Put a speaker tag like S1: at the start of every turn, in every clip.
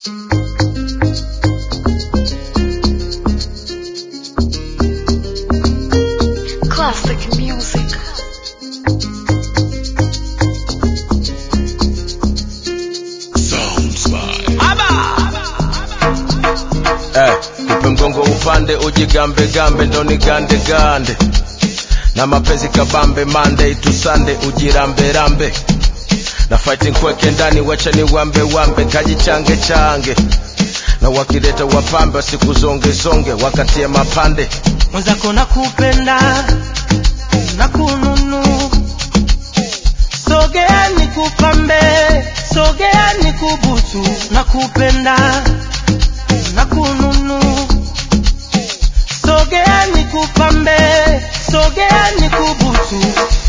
S1: Classic music.
S2: Eh, upe mgongo upande ujigambe gambe ndo ni gande gande na mapenzi kabambe Monday to Sunday ujirambe rambe na fighting kweke ndani wacha ni wambe wambe kajichange change na wakileta wapambe wasikuzonge zonge wakatie mapande
S3: mwenzako nakupenda na kununu sogea nikupambe sogea nikubutu nakupenda na kununu sogea nikupambe sogea nikubutu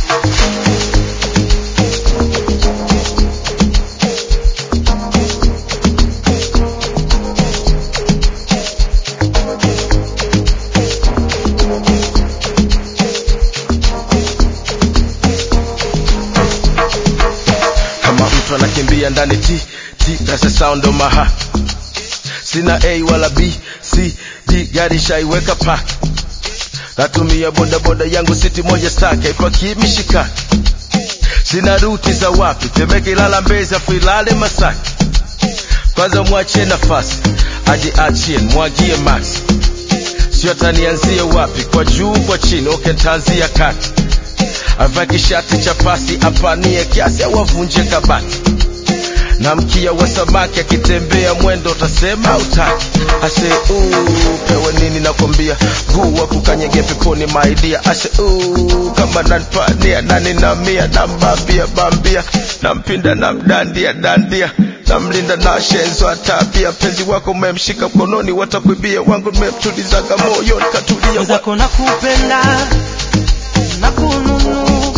S2: kama mtu anakimbia ndani ti ti that's the sound of my heart sina a wala b c d gari shaiweka park natumia bodaboda yangu siti moja staka ipaki mishika sina ruti za wapi temeke ilala mbezi afu ilale masaki kwanza mwachie nafasi ajiachie mwagie max sio tanianzie wapi kwa juu kwa chini okentanzia kati avae kishati cha pasi apanie kiasi au avunje kabati na mkia wa samaki akitembea mwendo utasema utaki ase uu, pewe nini nakwambia guu wa kukanyege peponi maidia ase uu, kama nanpania nani na mia nambambia bambia nampinda namdandia dandia namlinda na shenzo atapia penzi wako umemshika mkononi watakwibia wangu nimemtulizaga moyoni katulia wa-
S3: mwenzako nakupenda na kununu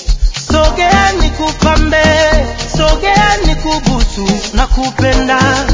S3: sogea nikupambe sogea nikubutu nakupenda